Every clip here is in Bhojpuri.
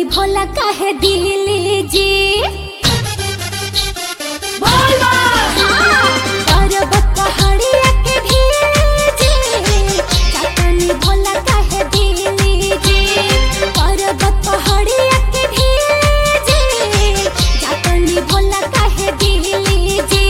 जातनी भोला काहे दिली जी पर्वत पहाड़िया के भेजे जातनी भोला काहे दिली जी पर्वत पहाड़िया के भेजे जातनी भोला काहे दिली जी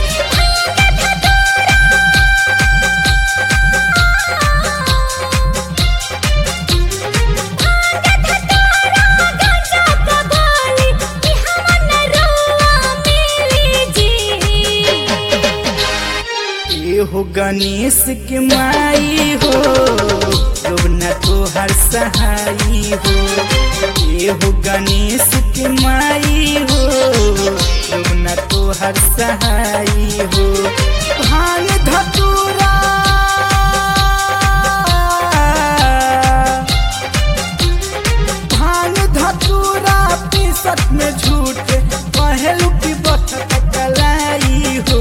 हो गणेश के माई हो रोना तोहर सहाई हो ए हो गणेश के माई हो रोना तोहर सहाई हो भांग धतूरा भांग धतूरा पीसत में झूठ पहलू की बखत कलाई हो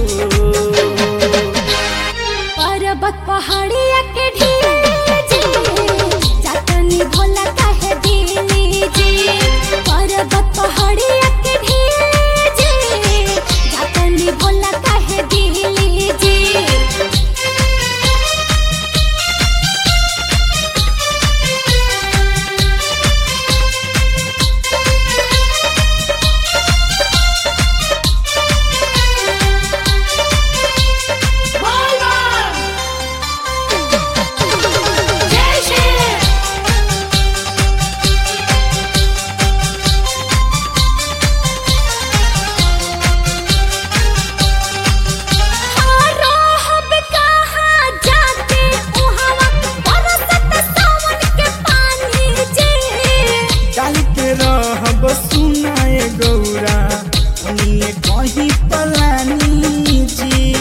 पर्वत पहाड़िया के ढीजे जातनी भोला काहे दिली जी पर्वत पहाड़िया के ढीजे जातनी भोला काहे दिली जी रहब कहाँ जाके उहावा बरसत सावन के पानी जी डाल के रहब सुनाए गौरा उन्हें कहीं पलानी जी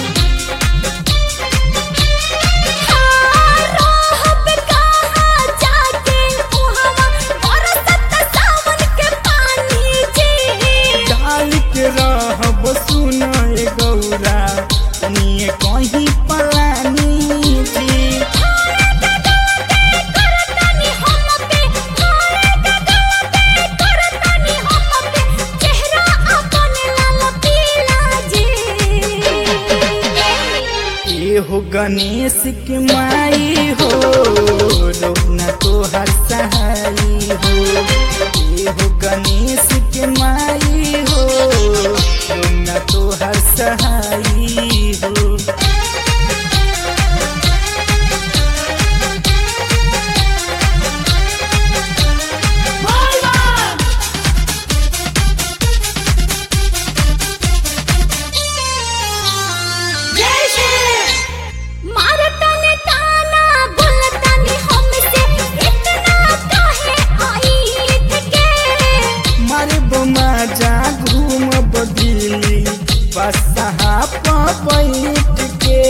रहब कहाँ जाके उहावा बरसत सावन के पानी जी डाल के रहब सुनाए गौरा उन्हें कहीं पलानी जी करतनी हम पे मोरे गगवा पे करतनी हम पे चेहरा अपन लाल पीला जी ए हो गणेश के माई हो रोना तोहर सहाई हो ए हो गणेश के माई हो रोना तोहर सहाई हो मारतनी ताना बोलतनी हमसे इतना काहे आईत के मारे बमा जा घूम बदिली बसहा बैठ के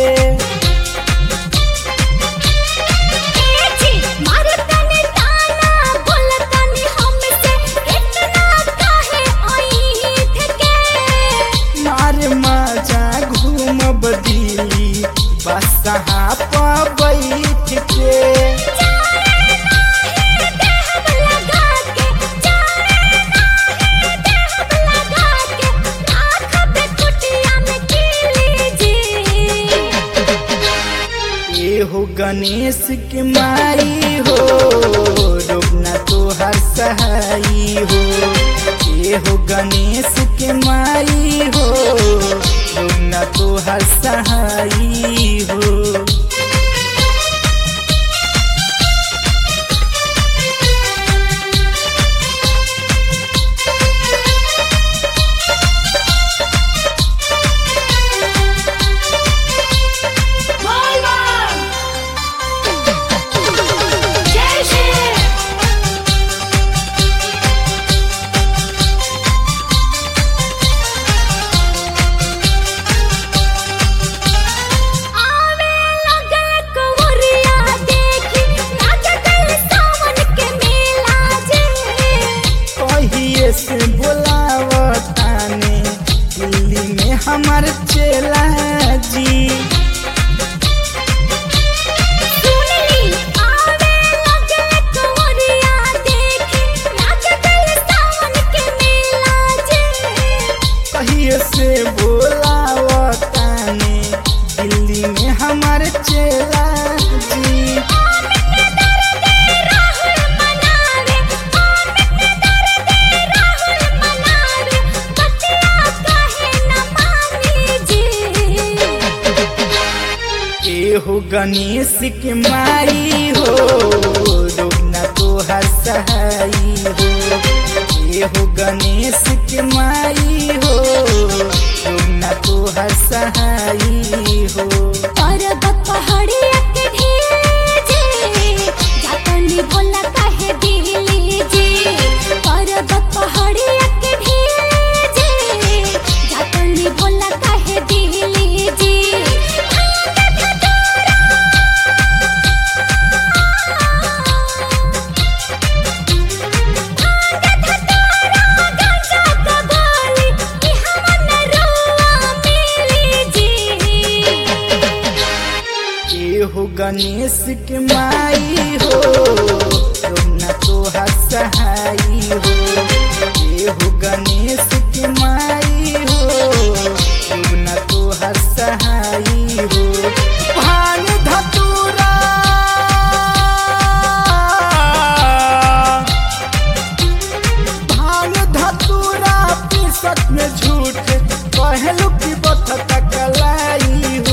जी मारतनी ताना बोलतनी हमसे इतना काहे आईत के मारे माजा घूम बदिली बसहा बैठ के देहब लगा के जाने नाही देहब लगा के राखब कुटिया में कीली जी ए हो गणेश के माई हो रोना तोहर सहाई हो ए हो गणेश के माई हो रोना तोहर सहाई हो आवे लगे कुंवरिया देखी लागल सावन के मेला जे कहिए से बोलावताने दिल्ली में हमार चेला जी सुनली आवे लगे कुंवरिया देखी लागल गणेश के माई हो रोना तो हर सहाई हो ये हो गणेश के माई हो रोना तो हर सहाई हो पर्वत पहाड़िया के ढीजे जातनी भोला काहे दिली जी पर्वत पहाड़िया के ढीजे जातनी भोला काहे दिली जी ये हो गणेश के माई हो रोना तो हर सहाई हो ये हो गणेश के माई हो रोना तो हर सहाई हो भान धतूरा भान धतूरा पिसत में झूठ कहलू की बथत कलाई हो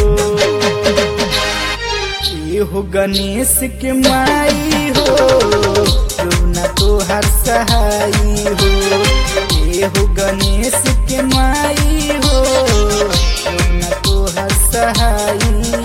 ये हो गणेश के माई हो रोना तो हर सहाई हो ये हो गणेश के माई हो रोना तो हर सहाई